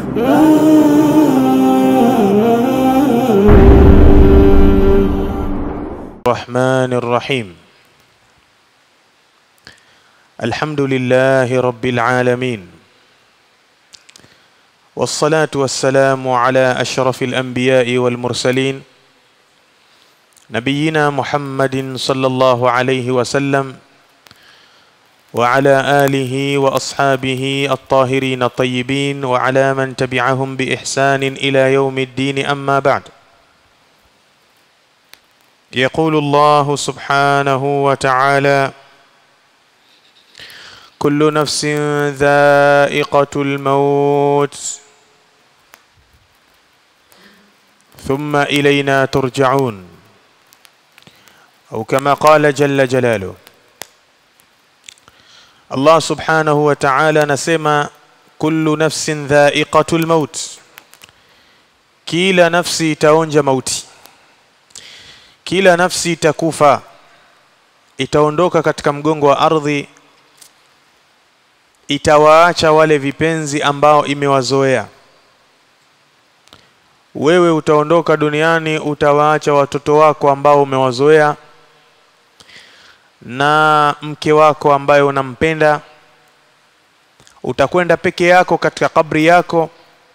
الرحمن الرحيم الحمد لله رب العالمين والصلاة والسلام على أشرف الأنبياء والمرسلين نبينا محمد صلى الله عليه وسلم وعلى آله وأصحابه الطاهرين الطيبين وعلى من تبعهم بإحسان إلى يوم الدين أما بعد يقول الله سبحانه وتعالى كل نفس ذائقة الموت ثم إلينا ترجعون أو كما قال جل جلاله Allah subhanahu wa ta'ala anasema kullu nafsin dha'iqatul maut, kila nafsi itaonja mauti, kila nafsi itakufa, itaondoka katika mgongo wa ardhi, itawaacha wale vipenzi ambao imewazoea. Wewe utaondoka duniani, utawaacha watoto wako ambao umewazoea na mke wako ambaye unampenda utakwenda peke yako katika kabri yako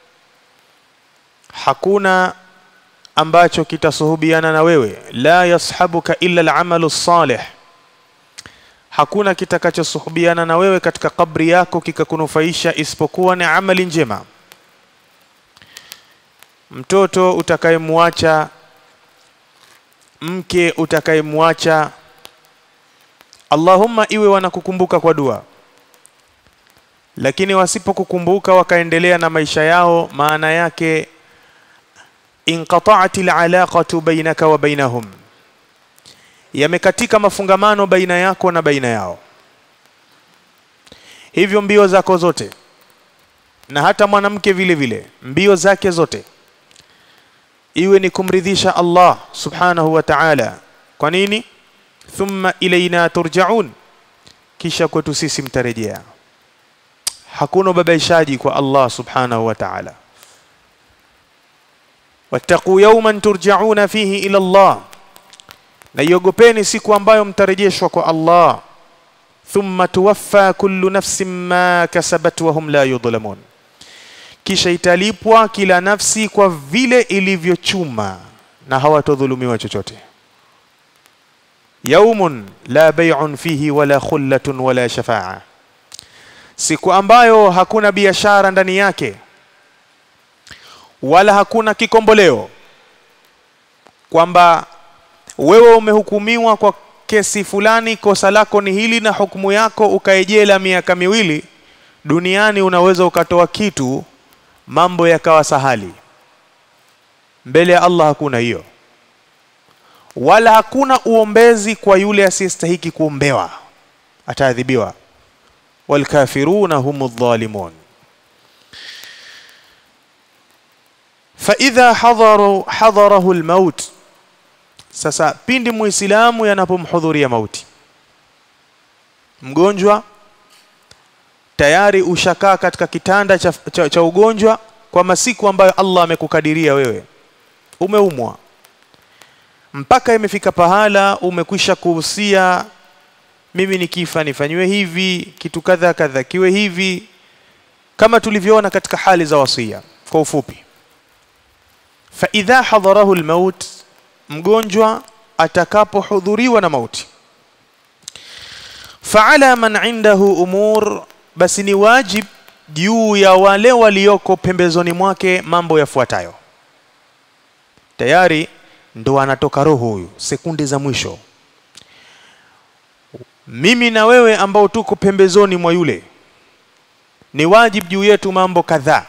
hakuna ambacho kitasuhubiana na wewe la yashabuka illa alamalu salih hakuna kitakachosuhubiana na wewe katika kabri yako kikakunufaisha isipokuwa ni amali njema mtoto utakayemwacha mke utakayemwacha Allahumma iwe wanakukumbuka kwa dua, lakini wasipokukumbuka wakaendelea na maisha yao, maana yake inqata'at alaqatu bainaka wa bainahum, yamekatika mafungamano baina yako na baina yao. Hivyo mbio zako zote na hata mwanamke vile vile mbio zake zote iwe ni kumridhisha Allah subhanahu wa ta'ala. Kwa nini? thumma ilaina turjaun, kisha kwetu sisi mtarejea. Hakuna ubabaishaji kwa Allah subhanahu wa ta'ala. wattaqu yawman turjauna fihi ila Allah, na iogopeni siku ambayo mtarejeshwa kwa Allah. thumma tuwaffa kullu nafsin ma kasabat wa hum la yudhlamun, kisha italipwa kila nafsi kwa vile ilivyochuma na hawatodhulumiwa chochote yaumun la bai'un fihi wala khullatun wala shafa'a, siku ambayo hakuna biashara ndani yake wala hakuna kikomboleo, kwamba wewe umehukumiwa kwa kesi fulani, kosa lako ni hili na hukumu yako ukaejela miaka miwili. Duniani unaweza ukatoa kitu, mambo yakawa sahali. Mbele ya Allah hakuna hiyo wala hakuna uombezi kwa yule asiyestahiki kuombewa, ataadhibiwa. walkafiruna humu dhalimun. faidha hadharu hadharahu almaut, sasa pindi muislamu yanapomhudhuria mauti, mgonjwa tayari ushakaa katika kitanda cha, cha, cha ugonjwa kwa masiku ambayo Allah amekukadiria wewe, umeumwa mpaka imefika pahala umekwisha kuhusia, mimi nikifa nifanyiwe hivi, kitu kadha kadha kiwe hivi, kama tulivyoona katika hali za wasia. Kwa ufupi, fa idha hadharahu almaut, mgonjwa atakapohudhuriwa na mauti, fa ala man indahu umur, basi ni wajib juu ya wale walioko pembezoni mwake mambo yafuatayo. Tayari ndo anatoka roho huyu sekunde za mwisho. Mimi na wewe ambao tuko pembezoni mwa yule, ni wajib juu yetu mambo kadhaa.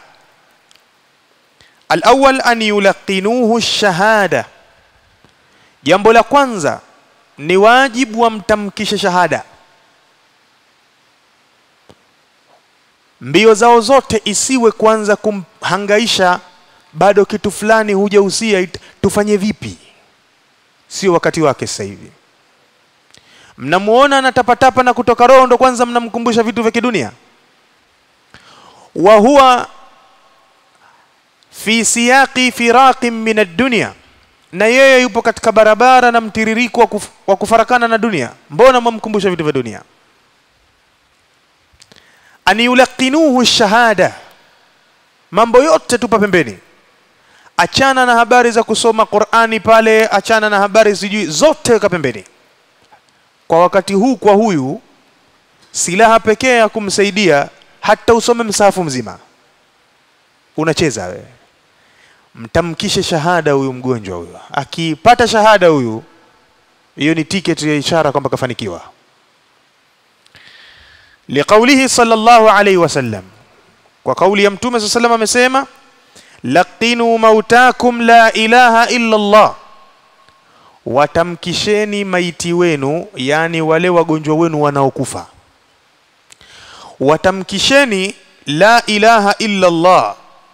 Alawal an yulaqinuhu shahada, jambo la kwanza ni wajibu wamtamkishe shahada. Mbio zao zote isiwe kwanza kumhangaisha bado kitu fulani hujahusia, tufanye vipi? Sio wakati wake sasa hivi. Mnamuona anatapatapa na kutoka roho, ndo kwanza mnamkumbusha vitu vya kidunia. wa huwa fi siyaqi firaqin min ad-dunya na yeye yupo katika barabara na mtiririko wa, kuf, wa kufarakana na dunia mbona mwamkumbusha vitu vya dunia an yulaqinuhu shahada mambo yote tupa pembeni achana na habari za kusoma Qur'ani pale achana na habari sijui zote weka pembeni kwa wakati huu kwa huyu silaha pekee ya kumsaidia hata usome msahafu mzima unacheza wewe mtamkishe shahada huyu mgonjwa huyu akipata shahada huyu hiyo ni tiketi ya ishara kwamba kafanikiwa liqaulihi sallallahu alayhi wasallam kwa kauli ya mtume sallallahu alayhi amesema laqinu mautakum la ilaha illa Allah watamkisheni maiti wenu yani wale wagonjwa wenu wanaokufa watamkisheni la ilaha illa Allah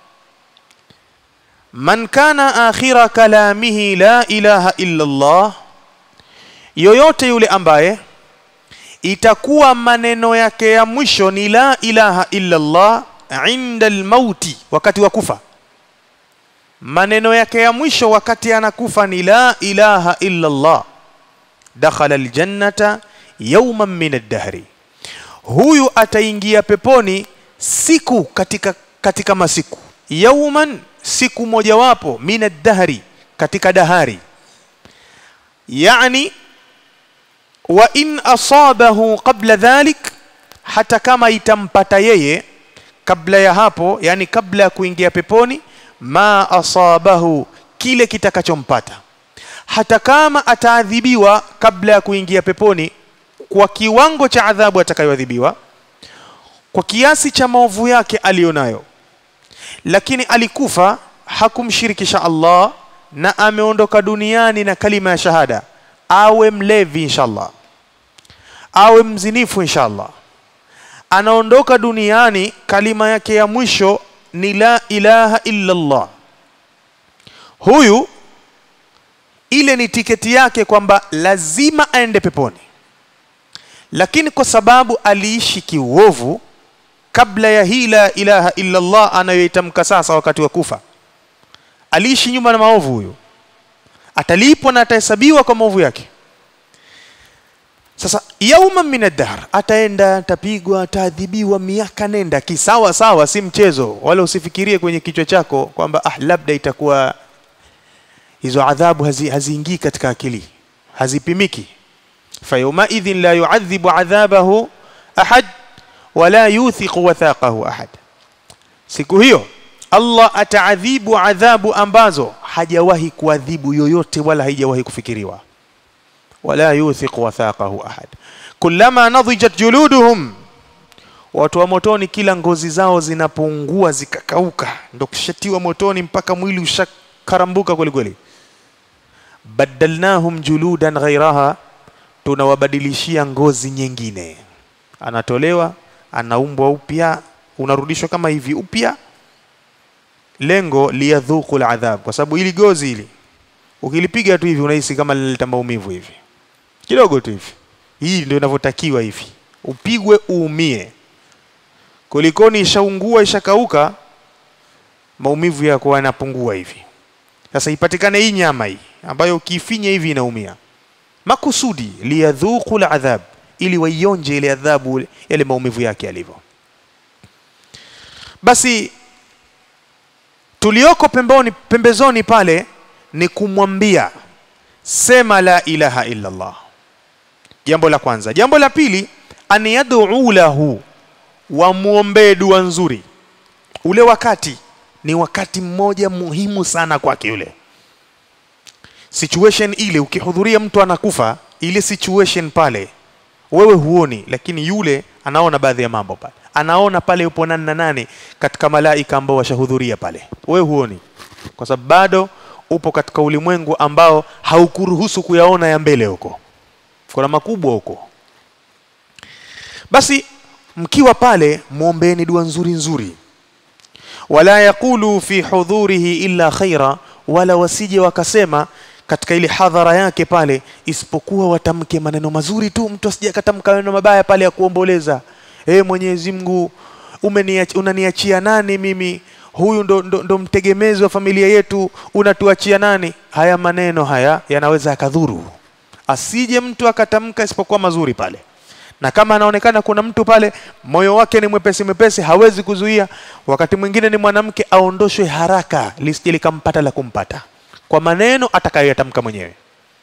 man kana akhira kalamihi la ilaha illa Allah yoyote yule ambaye itakuwa maneno yake ya mwisho ni la ilaha illa Allah inda almauti wakati wa kufa maneno yake ya mwisho wakati anakufa ni la ilaha illa Allah dakhala aljannata yawman min ad-dahri huyu ataingia peponi siku katika katika masiku yauman siku mojawapo min ad-dahri katika dahari yani wa in asabahu qabla dhalik hata kama itampata yeye kabla ya hapo yani kabla ya kuingia peponi ma asabahu kile kitakachompata hata kama ataadhibiwa kabla ya kuingia peponi kwa kiwango cha adhabu atakayoadhibiwa kwa kiasi cha maovu yake aliyonayo lakini alikufa hakumshirikisha Allah na ameondoka duniani na kalima ya shahada awe mlevi inshallah awe mzinifu inshallah anaondoka duniani kalima yake ya mwisho ni la ilaha illa Allah huyu ile ni tiketi yake kwamba lazima aende peponi lakini kwa sababu aliishi kiuovu kabla ya hii la ilaha illa Allah anayoitamka sasa wakati wa kufa aliishi nyuma na maovu huyu atalipwa na atahesabiwa kwa maovu yake sasa yauma min ad-dahr ataenda atapigwa ataadhibiwa miaka nenda kisawa sawa si mchezo wala usifikirie kwenye kichwa chako kwamba ah labda itakuwa hizo adhabu haziingii hazi katika akili hazipimiki fayuma idhin la yu'adhibu adhabahu ahad wala yuthiqu wathaqahu ahad siku hiyo Allah ataadhibu adhabu ambazo hajawahi kuadhibu yoyote wala haijawahi kufikiriwa wala yuthiqu wathaqahu ahad kullama nadhijat juluduhum watu wa motoni kila ngozi zao zinapungua zikakauka ndo kushatiwa motoni mpaka mwili ushakarambuka kweli kweli badalnahum juludan ghairaha tunawabadilishia ngozi nyingine anatolewa anaumbwa upya unarudishwa kama hivi upya lengo liyadhuku aladhab kwa sababu ili gozi hili ukilipiga tu hivi unahisi kama linaleta maumivu hivi kidogo tu hivi hii ndio inavyotakiwa hivi upigwe uumie kulikoni ishaungua ishakauka maumivu yako yanapungua hivi sasa ipatikane hii nyama hii ambayo ukifinya hivi inaumia makusudi liyadhuku aladhab ili waionje ile adhabu yale maumivu yake yalivyo basi tulioko pemboni pembezoni pale ni kumwambia sema la ilaha illa Allah jambo la kwanza jambo la pili an yad'u lahu wamwombee dua nzuri ule wakati ni wakati mmoja muhimu sana kwake yule situation ile ukihudhuria mtu anakufa ile situation pale wewe huoni lakini yule anaona baadhi ya mambo pale anaona pale yupo nani na nani katika malaika ambao washahudhuria pale wewe huoni kwa sababu bado upo katika ulimwengu ambao haukuruhusu kuyaona ya mbele huko kuna makubwa huko basi mkiwa pale muombeeni dua nzuri nzuri wala yaqulu fi hudhurihi illa khaira wala wasije wakasema katika ile hadhara yake pale isipokuwa watamke maneno mazuri tu mtu asije akatamka maneno mabaya pale ya kuomboleza eh Mwenyezi Mungu unaniachia nani mimi huyu ndo, ndo, ndo mtegemezi wa familia yetu unatuachia nani haya maneno haya yanaweza yakadhuru asije mtu akatamka isipokuwa mazuri pale na kama anaonekana kuna mtu pale moyo wake ni mwepesi mwepesi hawezi kuzuia wakati mwingine ni mwanamke aondoshwe haraka lisije likampata la kumpata kwa maneno atakayoyatamka mwenyewe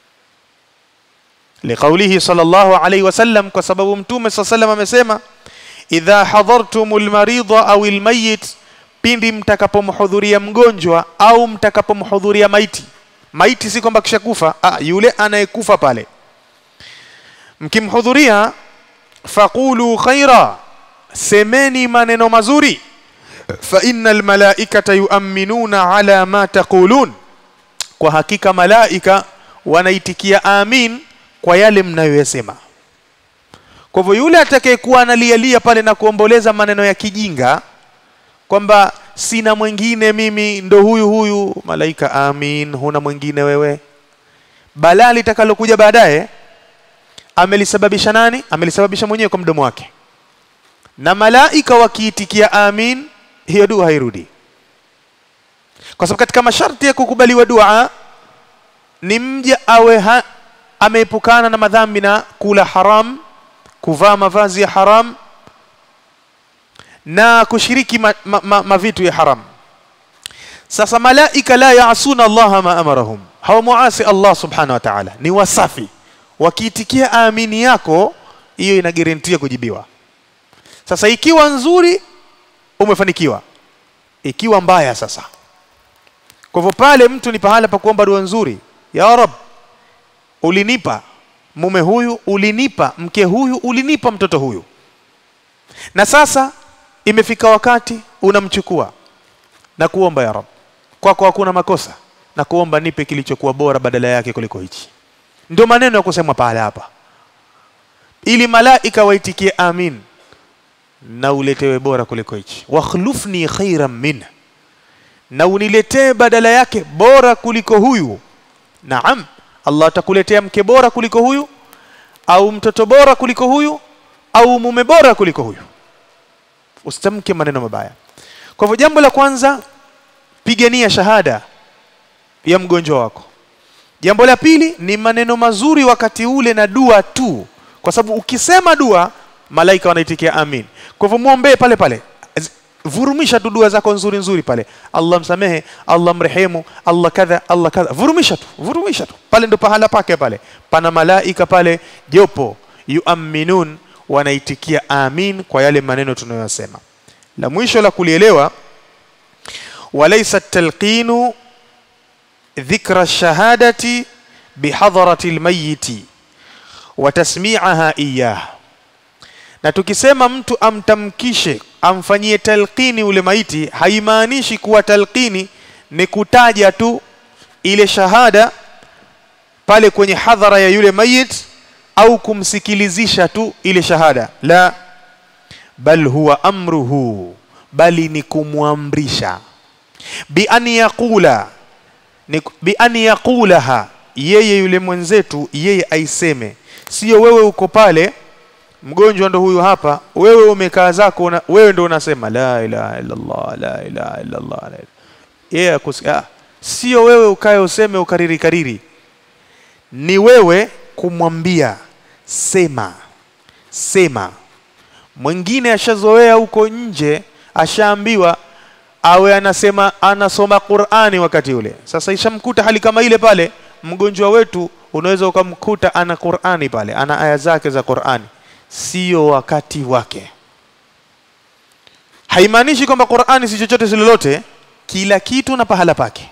liqaulihi sallallahu alaihi wasallam kwa sababu mtume saa salam amesema idha hadhartumul maridha au almayit pindi mtakapomhudhuria mgonjwa au mtakapomhudhuria maiti maiti si kwamba kishakufa ah, yule anayekufa pale mkimhudhuria faqulu khaira semeni maneno mazuri fa innal malaikata yuamminuna ala ma taqulun kwa hakika malaika wanaitikia amin kwa yale mnayoyasema kwa hivyo yule atakayekuwa analialia pale na kuomboleza maneno ya kijinga kwamba sina mwingine mimi ndo huyu huyu malaika amin huna mwingine wewe balaa litakalokuja baadaye amelisababisha nani amelisababisha mwenyewe kwa mdomo wake na malaika wakiitikia amin hiyo dua hairudi kwa sababu katika masharti ya kukubaliwa dua ni mja awe ha, ameepukana na madhambi na kula haram kuvaa mavazi ya haram na kushiriki ma, ma, ma, mavitu ya haram sasa malaika la yaasuna allaha ma amarahum hawamuasi allah subhanahu wa ta'ala ni wasafi wakiitikia amini yako hiyo ina guarantee kujibiwa sasa ikiwa nzuri umefanikiwa ikiwa mbaya sasa kwa hivyo pale mtu ni pahala pa kuomba dua nzuri ya rab ulinipa mume huyu ulinipa mke huyu ulinipa mtoto huyu na sasa imefika wakati unamchukua na kuomba ya rab kwako hakuna makosa na kuomba nipe kilichokuwa bora badala yake kuliko hichi ndio maneno ya kusemwa pale hapa ili malaika waitikie amin na uletewe bora kuliko hichi wakhlufni khairan min na uniletee badala yake bora kuliko huyu naam allah atakuletea mke bora kuliko huyu au mtoto bora kuliko huyu au mume bora kuliko huyu usitamke maneno mabaya kwa hivyo jambo la kwanza pigania shahada ya mgonjwa wako jambo la pili ni maneno mazuri wakati ule na dua tu kwa sababu ukisema dua malaika wanaitikia amin kwa hivyo muombee pale pale vurumisha tu dua zako nzuri nzuri pale allah msamehe allah mrehemu allah kadha allah kadha vurumisha tu vurumisha tu pale ndo pahala pake pale pana malaika pale jopo yuaminun wanaitikia amin kwa yale maneno tunayosema la mwisho la kulielewa walaysa talqinu dhikra shahadati bihadharati lmayiti wa tasmi'aha iyah na tukisema mtu amtamkishe amfanyie talqini ule maiti haimaanishi kuwa talqini ni kutaja tu ile shahada pale kwenye hadhara ya yule mayit au kumsikilizisha tu ile shahada la bal huwa amruhu bali ni kumwamrisha bi an yaqula ni bi an yaqulaha yeye yule mwenzetu yeye aiseme sio wewe uko pale mgonjwa ndo huyu hapa wewe umekaa zako una, wewe ndo unasema la ilaha illa Allah la ilaha illa Allah yeye yeah, sio wewe ukae useme ukariri kariri ni wewe kumwambia sema sema mwingine ashazoea huko nje ashaambiwa awe anasema anasoma Qur'ani wakati ule sasa ishamkuta hali kama ile pale mgonjwa wetu unaweza ukamkuta ana Qur'ani pale ana aya zake za Qur'ani sio wakati wake haimaanishi kwamba Qur'ani si chochote si lolote kila kitu na pahala pake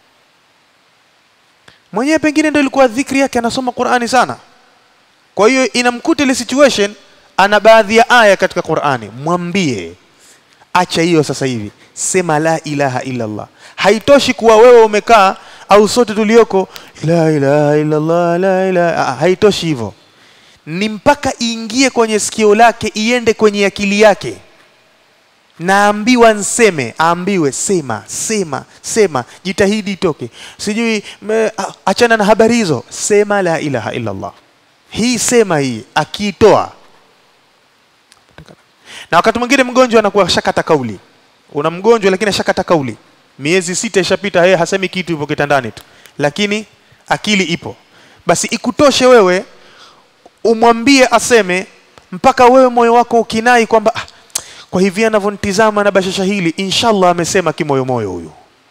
mwenyewe pengine ndio ilikuwa dhikri yake anasoma Qur'ani sana kwa hiyo inamkuta ile situation ana baadhi ya aya katika Qur'ani mwambie acha hiyo sasa hivi sema la ilaha illa Allah haitoshi kuwa wewe umekaa au sote tulioko la ilaha illa Allah la ilaha haitoshi hivyo ni mpaka iingie kwenye sikio lake iende kwenye akili yake naambiwa nseme aambiwe sema sema sema jitahidi itoke sijui me, achana na habari hizo sema la ilaha illa Allah hii sema hii akiitoa na wakati mwingine mgonjwa anakuwa shakata kauli una mgonjwa lakini ashakata kauli miezi sita ishapita yeye hasemi kitu yupo kitandani tu lakini akili ipo basi ikutoshe wewe umwambie aseme mpaka wewe moyo wako ukinai kwamba ah, kwa hivi anavyonitizama na bashasha hili inshallah amesema kimoyomoyo huyu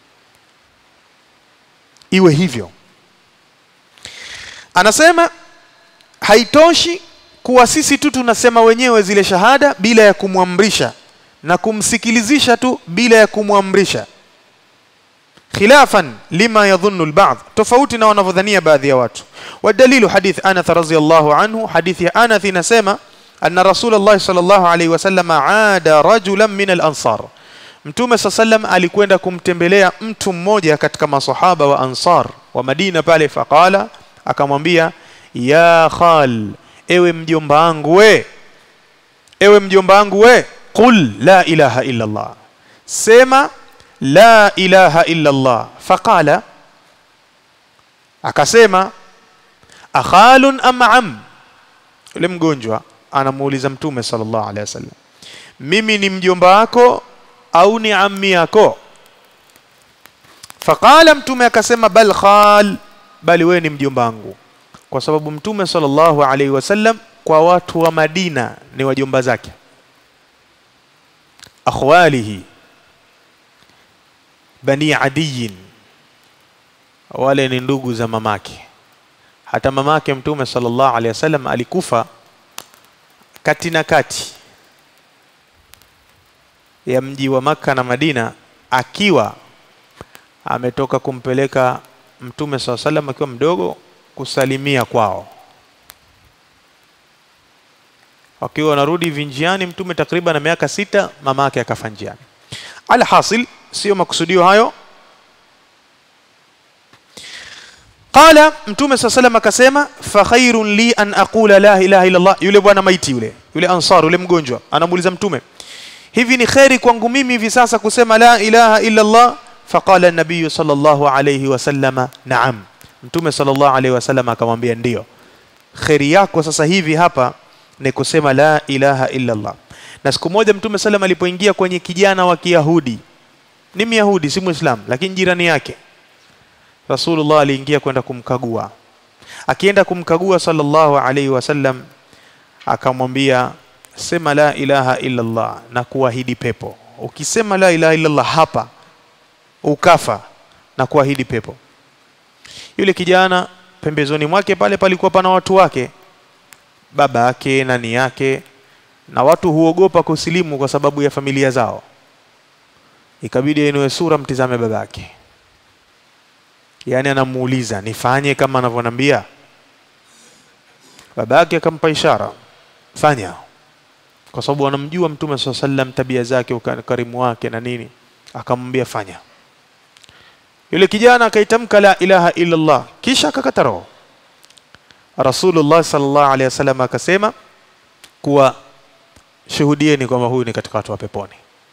iwe hivyo anasema haitoshi kuwa sisi tu tunasema wenyewe zile shahada bila ya kumwamrisha na kumsikilizisha tu bila ya kumwamrisha khilafan lima yadhunnu alba'd tofauti na wanavyodhania baadhi ya watu wadalilu hadith Anath radhiyallahu anhu hadithi ya Anath inasema anna Rasulullah sallallahu alayhi wasallam aada rajulan min al-ansar Mtume sallam alikwenda kumtembelea mtu mmoja katika masahaba wa Ansar wa Madina pale faqala akamwambia ya khal ewe mjomba wangu we ewe mjomba wangu we qul la ilaha illa Allah sema la ilaha illa Allah faqala akasema akhalun am am yule mgonjwa anamuuliza mtume sallallahu alaihi wasallam mimi ni mjomba wako au ni ammi yako faqala mtume akasema bal khal bali wewe ni mjomba wangu kwa sababu mtume sallallahu alaihi wasallam kwa watu wa Madina ni wajomba zake akhwalihi bani adiyin wale ni ndugu za mamake hata mamake mtume sallallahu alaihi wasallam alikufa kati na kati ya mji wa maka na Madina akiwa ametoka kumpeleka mtume sallallahu alaihi wasallam akiwa mdogo kusalimia kwao wakiwa wanarudi vinjiani mtume takriban na miaka sita mama yake akafa njiani alhasil sio makusudio hayo qala mtume saa salam akasema fa khairun li an aqula la ilaha illa allah yule bwana maiti yule yule ansar yule mgonjwa anamuuliza mtume hivi ni kheri kwangu mimi hivi sasa kusema la ilaha illa allah faqala an-nabiy sallallahu alayhi wasallama na'am mtume sallallahu alayhi wasallam akamwambia ndio kheri yako sasa hivi hapa ni kusema la ilaha illa Allah. Na siku moja Mtume salam alipoingia kwenye kijana wa Kiyahudi, ni Myahudi si Muislam, lakini jirani yake, Rasulullah aliingia kwenda kumkagua. Akienda kumkagua sallallahu alaihi wasallam, akamwambia sema la ilaha illa Allah na kuahidi pepo. Ukisema la ilaha illa Allah hapa ukafa na kuahidi pepo. Yule kijana pembezoni mwake pale palikuwa pana watu wake baba yake nani yake na watu huogopa kusilimu kwa sababu ya familia zao ikabidi ainue sura mtizame baba yake yaani anamuuliza nifanye kama anavyonambia baba yake akampa ishara fanya kwa sababu anamjua mtume saa sallam tabia zake ukarimu wake na nini akamwambia fanya yule kijana akaitamka la ilaha illa Allah kisha akakata roho Rasulullah sallallahu alaihi wasallam akasema kuwa shuhudieni kwamba huyu ni katika watu wa peponi.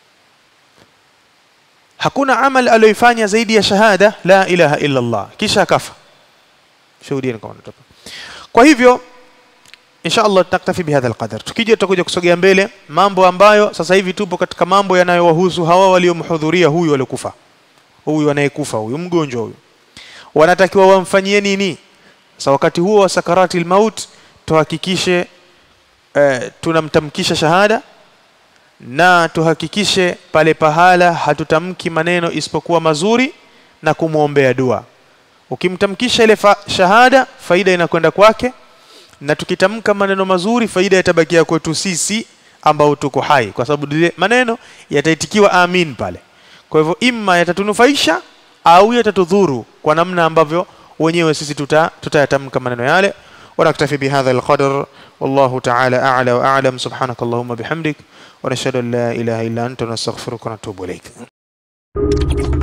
Hakuna amal aliyoifanya zaidi ya shahada la ilaha illa Allah, kisha akafa. Shuhudieni kwamba ni Kwa hivyo insha Allah tutaktafi bihadha alqadar. Tukija tutakuja kusogea mbele mambo ambayo sasa hivi tupo katika mambo yanayowahusu hawa waliomhudhuria huyu aliokufa, huyu anayekufa, huyu mgonjwa huyu, wanatakiwa wamfanyie nini? Sasa wakati huo wa sakarati maut tuhakikishe eh, tunamtamkisha shahada na tuhakikishe pale pahala hatutamki maneno isipokuwa mazuri na kumwombea dua. Ukimtamkisha ile fa shahada, faida inakwenda kwake, na tukitamka maneno mazuri, faida itabakia kwetu sisi ambao tuko hai, kwa sababu ile maneno yataitikiwa amin pale. Kwa hivyo, imma yatatunufaisha au yatatudhuru kwa namna ambavyo wenyewe sisi tuta tutayatamka maneno yale ونكتفي بهذا القدر والله تعالى أعلى وأعلم سبحانك اللهم بحمدك ونشهد أن لا إله إلا أنت ونستغفرك ونتوب إليك